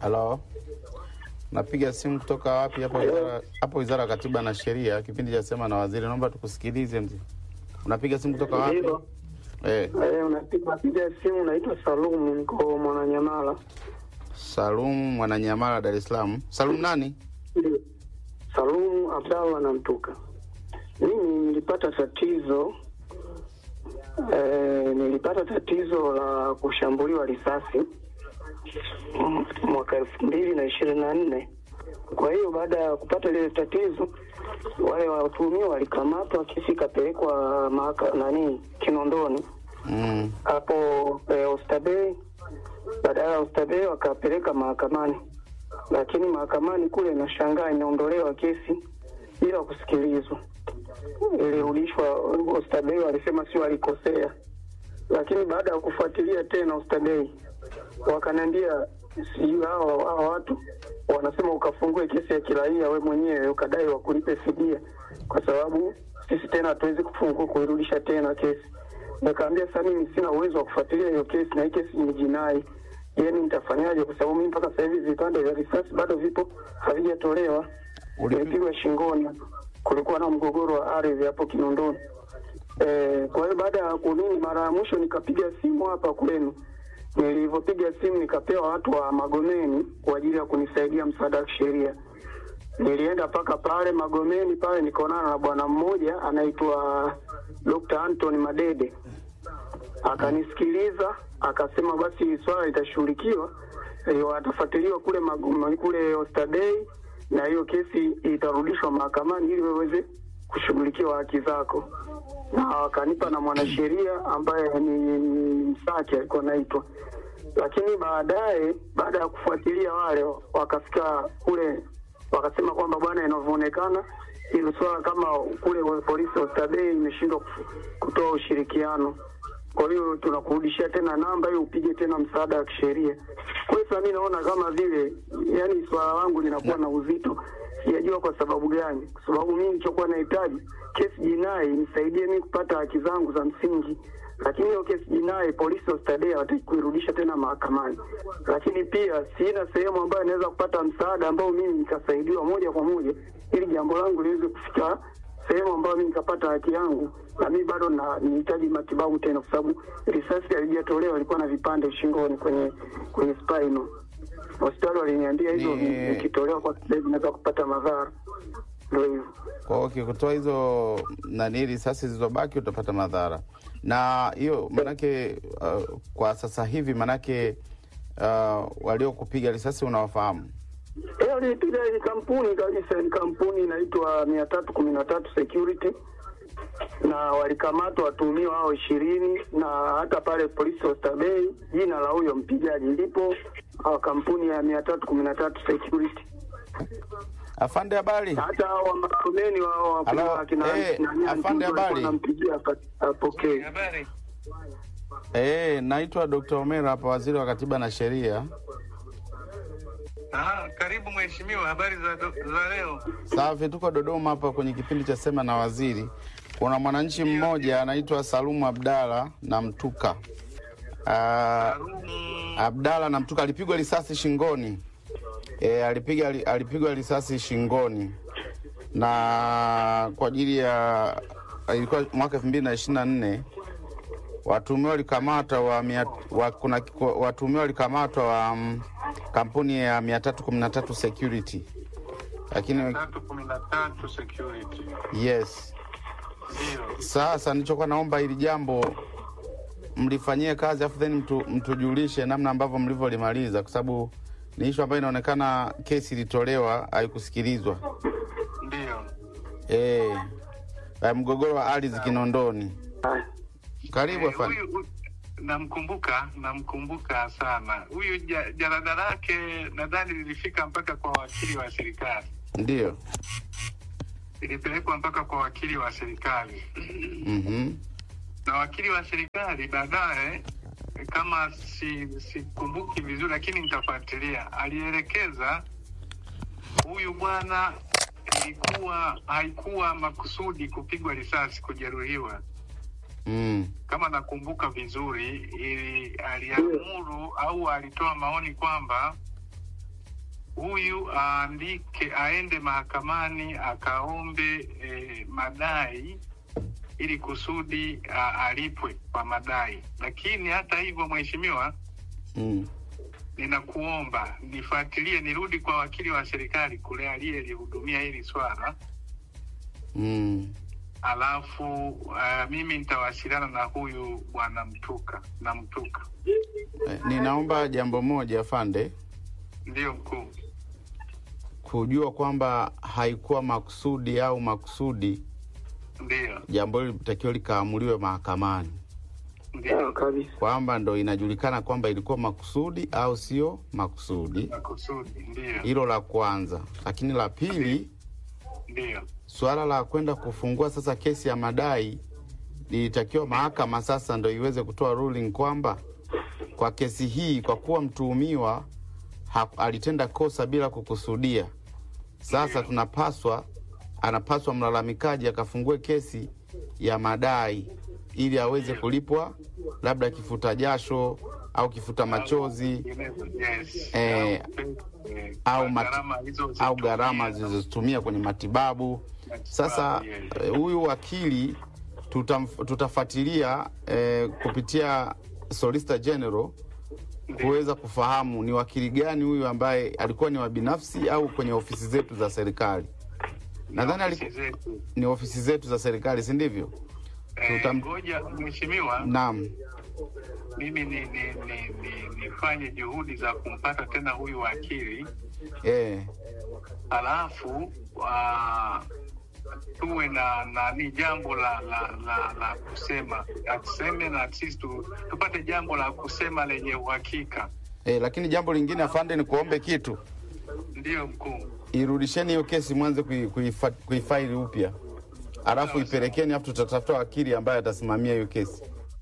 Halo, napiga simu kutoka wapi? Hapo wizara, hapo wizara ya Katiba na Sheria, kipindi cha sema na waziri. Naomba tukusikilize mzee. Unapiga simu kutoka wapi? Ndio. Eh, Eh, unapiga piga simu, naitwa Salumu, niko Mwananyamala. Salum Mwananyamala, Dar es Salaam. Salum nani? Ndio. Salumu Abdallah na Mtuka. Mimi nilipata tatizo eh, nilipata tatizo la kushambuliwa risasi mm, mwaka elfu mbili na ishirini na nne. Kwa hiyo baada ya kupata lile tatizo, wale watuhumiwa walikamatwa, kesi ikapelekwa mahaka nani Kinondoni Mm. hapo eh, Oysterbay. Badala ya Oysterbay wakapeleka mahakamani, lakini mahakamani kule nashangaa imeondolewa kesi bila kusikilizwa, ilirudishwa Oysterbay. Walisema sio walikosea, lakini baada ya kufuatilia tena Oysterbay wakaniambia sijui hao hao watu wanasema ukafungue kesi ya kiraia we mwenyewe ukadai wakulipe fidia, kwa sababu sisi tena hatuwezi kufungua kuirudisha tena kesi. Nikaambia sasa mimi sina uwezo wa kufuatilia hiyo kesi na hii kesi ni jinai. Je, mimi nitafanyaje? Kwa sababu mimi mpaka sasa hivi vipande vya risasi bado vipo havijatolewa, Ulipi- nilipigwa shingoni. Kulikuwa na mgogoro wa ardhi hapo Kinondoni. Eh, kwa hiyo baada ya kunini, mara ya mwisho nikapiga simu hapa kwenu. Nilivyopiga simu nikapewa watu wa Magomeni kwa ajili ya kunisaidia msaada wa kisheria. Nilienda mpaka pale Magomeni pale nikaonana na bwana mmoja anaitwa Dr. Anthony Madede, akanisikiliza akasema basi hili swala litashughulikiwa, eh, watafuatiliwa kule Magoma, kule Oysterbay na hiyo kesi itarudishwa mahakamani ili waweze kushughulikiwa haki zako, na wakanipa na mwanasheria ambaye ni ni Msaki alikuwa anaitwa lakini baadaye baada ya kufuatilia wale wakafika kule wakasema kwamba bwana, inavyoonekana hilo swala kama kule wa polisi Oysterbay imeshindwa kuf- kutoa ushirikiano, kwa hiyo tunakurudishia tena namba hiyo upige tena msaada wa kisheria. Kwa hiyo sasa mimi naona kama vile yani swala langu linakuwa na uzito, sijajua kwa sababu gani, kwa sababu mimi nilichokuwa nahitaji kesi jinai nisaidie mimi kupata haki zangu za msingi lakini hiyo kesi jinai polisi Oysterbay hawataki kuirudisha tena mahakamani. Lakini pia sina sehemu ambayo inaweza kupata msaada ambao mimi nikasaidiwa moja kwa moja ili jambo langu liweze kufika sehemu ambayo mimi nikapata haki yangu, na mimi bado na nihitaji matibabu tena, kwa sababu risasi halijatolewa, ilikuwa na vipande shingoni kwenye kwenye spinal. Hospitali waliniambia hivyo, Ni- vikitolewa kwa sasa hivi naweza kupata madhara. Ndio hivyo. Kwa hiyo ukikutoa hizo nani risasi zilizobaki utapata madhara, na hiyo manake uh, kwa sasa hivi manake uh, waliokupiga risasi unawafahamu? Leo nilipiga ni kampuni kabisa, ni kampuni inaitwa mia tatu kumi na tatu Security, na walikamatwa watuhumiwa hao ishirini, na hata pale polisi Oysterbay jina la huyo mpigaji lipo, ah, kampuni ya mia tatu kumi na tatu Security. Afande, habari? Hata hao wa Magomeni wao wakina Halo, wakina eh, nani, afande, Antutu walikuwa habari? wanampigia apa- apokee. Habari. Eh, naitwa Dr. Omera hapa, waziri wa Katiba na Sheria. Ah, karibu mheshimiwa, habari za, do- za leo? Safi, tuko Dodoma hapa kwenye kipindi cha Sema na Waziri. Kuna mwananchi mmoja anaitwa Salumu Abdala na Mtuka. Ah, Salumu. Abdala na Mtuka alipigwa risasi shingoni. E, alipiga ali- alipigwa risasi shingoni na kwa ajili ya ilikuwa mwaka elfu mbili na ishirini na nne watuhumiwa walikamatwa wa, mia- wa, kuna watuhumiwa walikamatwa wa mm, kampuni ya mia tatu kumi na tatu security lakini tatu kumi na tatu security. yes Ndio. Sasa nilichokuwa naomba hili jambo mlifanyie kazi afu then mtu, mtujulishe namna ambavyo mlivyolimaliza, kwa sababu ni ishu ambayo inaonekana kesi ilitolewa haikusikilizwa. Ndio. Eh, eh, mgogoro wa ardhi Kinondoni. Haya. Karibu Eh, afande. huyu- huyu- namkumbuka namkumbuka sana huyu ja- jalada lake nadhani lilifika mpaka kwa wakili wa serikali Ndio. ilipelekwa mpaka kwa wakili wa serikali Mhm. na wakili wa serikali baadaye kama si sikumbuki vizuri lakini nitafuatilia alielekeza huyu bwana ilikuwa haikuwa makusudi kupigwa risasi kujeruhiwa Mm. kama nakumbuka vizuri ili aliamuru au alitoa maoni kwamba huyu aandike, aende mahakamani akaombe eh, madai ili kusudi a, alipwe kwa madai. Lakini hata hivyo, mheshimiwa, mm. ninakuomba nifuatilie, nirudi kwa wakili wa serikali kule aliyelihudumia hili swala, Mm. alafu uh, mimi nitawasiliana na huyu bwana Mtuka na Mtuka. Eh, ninaomba jambo moja afande, Ndiyo mkuu. kujua kwamba haikuwa makusudi au makusudi, Ndiyo, jambo hili litakiwa likaamuliwe mahakamani, ndiyo Sawa kabisa. kwamba ndo inajulikana kwamba ilikuwa makusudi au sio makusudi. makusudi. Ndiyo, Hilo la kwanza, lakini la pili, ndiyo, suala la kwenda kufungua sasa kesi ya madai lilitakiwa mahakama sasa ndo iweze kutoa ruling kwamba kwa kesi hii, kwa kuwa mtuhumiwa ha- alitenda kosa bila kukusudia, sasa tunapaswa, anapaswa mlalamikaji akafungue kesi ya madai ili aweze kulipwa labda kifuta jasho au kifuta machozi yes. Eh, eh, au kwa mati- gharama hizo au gharama zitumie. zilizotumia kwenye matibabu. Sasa eh, huyu wakili tutam- tutafuatilia eh, kupitia Solicitor General kuweza kufahamu ni wakili gani huyu ambaye alikuwa ni wa binafsi au kwenye ofisi zetu za serikali. Nadhani Ofisi aliku- zetu. ni ofisi zetu za serikali, si ndivyo? Eh, tutam- Ngoja mheshimiwa, Naam. mimi ni, ni, ni, ni, nifanye juhudi za kumpata tena huyu wakili Eh, halafu uh, tuwe na nani jambo la la, la, la kusema atuseme na sisi tu, tupate jambo la kusema lenye uhakika. eh, lakini jambo lingine afande, ni kuombe kitu, Ndiyo mkuu. irudisheni hiyo kesi mwanze kui- kuifa- kuifaili upya, alafu ipelekeni, alafu tutatafuta wakili ambaye atasimamia hiyo kesi.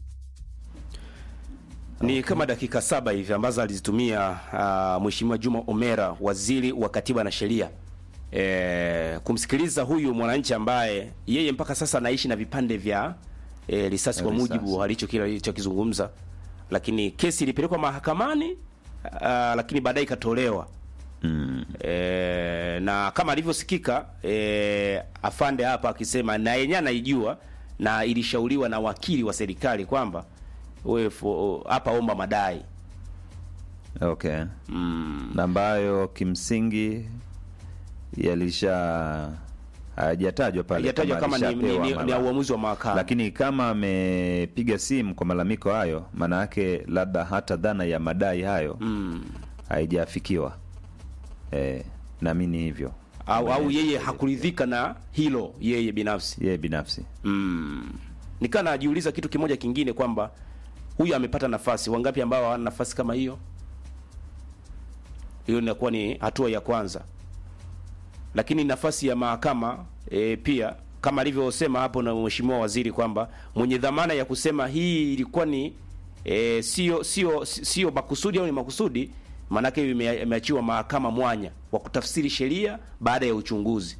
Ni kama dakika saba hivi ambazo alizitumia uh, Mheshimiwa Juma Omera, waziri wa katiba na sheria e, kumsikiliza huyu mwananchi ambaye yeye mpaka sasa anaishi na vipande vya e, risasi kwa Risasi. mujibu alicho kile alichokizungumza, lakini kesi ilipelekwa mahakamani uh, lakini baadaye ikatolewa Mm. e, na kama alivyosikika e, afande hapa akisema na yenyewe anaijua na ilishauriwa na wakili wa serikali kwamba wewe fo- hapa omba madai Okay. mm. Na ambayo kimsingi yalisha hayajatajwa pale hajatajwa kama ni, ni, alishapewa ni, ni mara. uamuzi wa mahakama lakini kama amepiga simu kwa malalamiko hayo, maana yake labda hata dhana ya madai hayo mm. haijafikiwa. Eh, naamini hivyo au, au yeye hakuridhika na hilo yeye binafsi yeye binafsi. mm. nikaa najiuliza kitu kimoja kingine kwamba huyu amepata nafasi wangapi ambao hawana nafasi kama hiyo hiyo inakuwa ni hatua ya kwanza lakini nafasi ya mahakama e, pia kama alivyosema hapo na mheshimiwa waziri kwamba mwenye dhamana ya kusema hii ilikuwa ni e, sio sio sio makusudi au ni makusudi maanake ime- imeachiwa mahakama mwanya wa kutafsiri sheria baada ya uchunguzi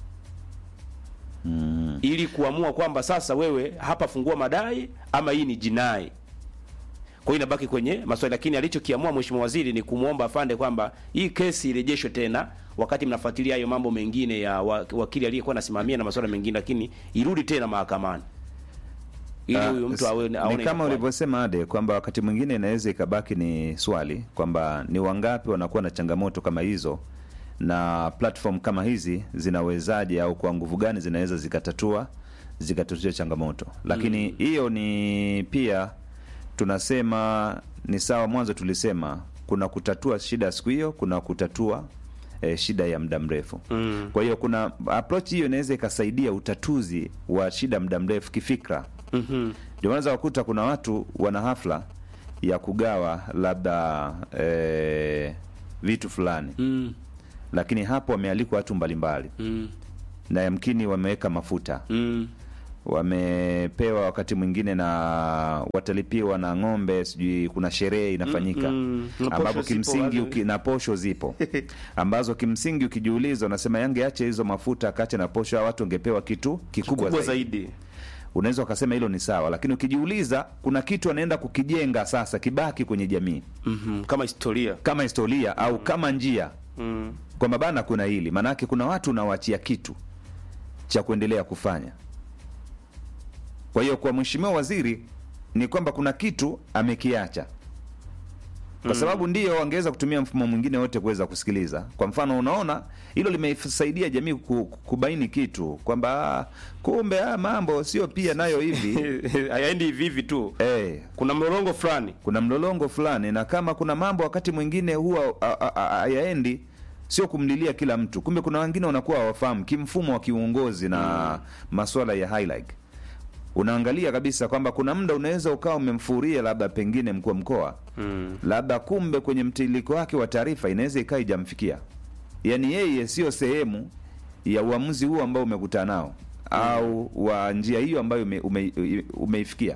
Mm. ili kuamua kwamba sasa wewe hapa fungua madai ama hii ni jinai. Kwa hiyo inabaki kwenye maswali, lakini alichokiamua mheshimiwa waziri ni kumwomba afande kwamba hii kesi irejeshwe tena, wakati mnafuatilia hayo mambo mengine ya wa- wakili aliyekuwa anasimamia na masuala mengine, lakini irudi tena mahakamani ili Ah, huyu mtu s- awe ni aone kama inakuwaje. ulivyosema Ade kwamba wakati mwingine inaweza ikabaki ni swali kwamba ni wangapi wanakuwa na changamoto kama hizo na platform kama hizi zinawezaje au kwa nguvu gani zinaweza zikatatua zikatatua changamoto lakini hiyo ni pia tunasema ni sawa mwanzo tulisema kuna kutatua shida ya siku hiyo kuna kutatua eh, shida ya muda mrefu Mm. kwa hiyo kuna approach hiyo inaweza ikasaidia utatuzi wa shida muda mrefu kifikra Mhm. ndio unaweza kukuta kuna watu wana hafla ya kugawa labda eh, vitu fulani Mm. lakini hapo wamealikwa watu mbalimbali Mm. na yamkini wameweka mafuta Mm. wamepewa wakati mwingine na watalipiwa na ng'ombe sijui kuna sherehe inafanyika Mm, mm. Na ambapo posho zipo kimsingi wazi. uki, na posho zipo ambazo kimsingi ukijiuliza unasema yangeache hizo mafuta akache na posho hawa watu wangepewa kitu kikubwa Kubwa zaidi zaidi. unaweza ukasema hilo ni sawa lakini ukijiuliza kuna kitu anaenda kukijenga sasa kibaki kwenye jamii Mhm. Kama historia. kama historia au kama njia mm. kwamba bana kuna hili maanake kuna watu unawaachia kitu cha kuendelea kufanya kwa hiyo kwa mheshimiwa waziri ni kwamba kuna kitu amekiacha kwa sababu ndio wangeweza kutumia mfumo mwingine wote kuweza kusikiliza kwa mfano unaona hilo limesaidia jamii ku- kubaini kitu kwamba ah, kumbe ah, mambo sio pia nayo hivi hayaendi hivi hivi tu eh, kuna mlolongo fulani kuna mlolongo fulani na kama kuna mambo wakati mwingine huwa a- a- a- hayaendi sio kumlilia kila mtu kumbe kuna wengine wanakuwa hawafahamu kimfumo wa kiuongozi na maswala ya highlight unaangalia kabisa kwamba kuna muda unaweza ukawa umemfuria labda pengine mkuu wa mkoa mm. labda kumbe kwenye mtiririko wake wa taarifa inaweza ikawa ijamfikia yaani yeye sio sehemu ya uamuzi huu ambao umekutana nao au wa njia hiyo ambayo ume, ume, umeifikia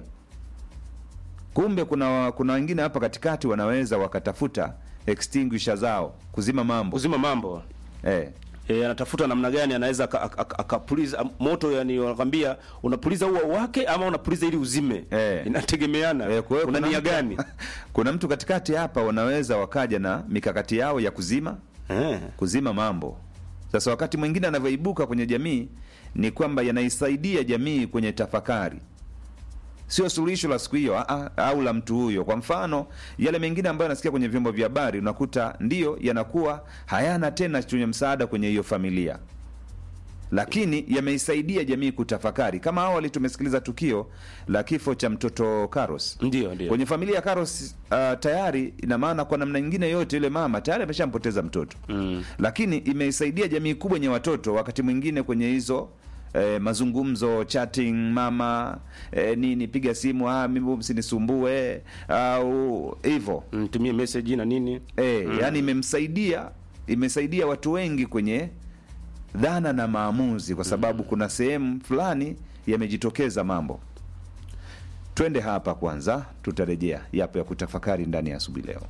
kumbe kuna kuna wengine hapa katikati wanaweza wakatafuta extinguisher zao kuzima mambo uzima mambo eh. e, anatafuta namna gani anaweza aka- aka- aka- akapuliza moto yani wanakwambia unapuliza ua wake ama unapuliza ili uzime Eh. inategemeana Eh, kwa hiyo una kuna nia mtu- gani kuna mtu katikati hapa wanaweza wakaja na mikakati yao ya kuzima eh. kuzima mambo sasa wakati mwingine anavyoibuka kwenye jamii ni kwamba yanaisaidia jamii kwenye tafakari sio suluhisho la siku hiyo ah, ah, au la mtu huyo kwa mfano yale mengine ambayo yanasikia kwenye vyombo vya habari unakuta ndiyo yanakuwa hayana tena chenye msaada kwenye hiyo familia lakini yameisaidia jamii kutafakari kama awali tumesikiliza tukio la kifo cha mtoto Karos ndio ndio kwenye familia ya Karos uh, tayari ina maana kwa namna nyingine yote yule mama tayari ameshampoteza mtoto mm. lakini imeisaidia jamii kubwa yenye watoto wakati mwingine kwenye hizo eh, mazungumzo chatting mama eh, nini piga simu ah, mimi msinisumbue au hivyo Mm, tumie message na nini eh, yani imemsaidia imesaidia watu wengi kwenye dhana na maamuzi kwa sababu kuna sehemu fulani yamejitokeza mambo twende hapa kwanza tutarejea yapo ya kutafakari ndani ya asubuhi leo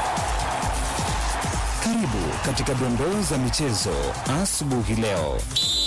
Karibu katika dondoo za michezo asubuhi leo.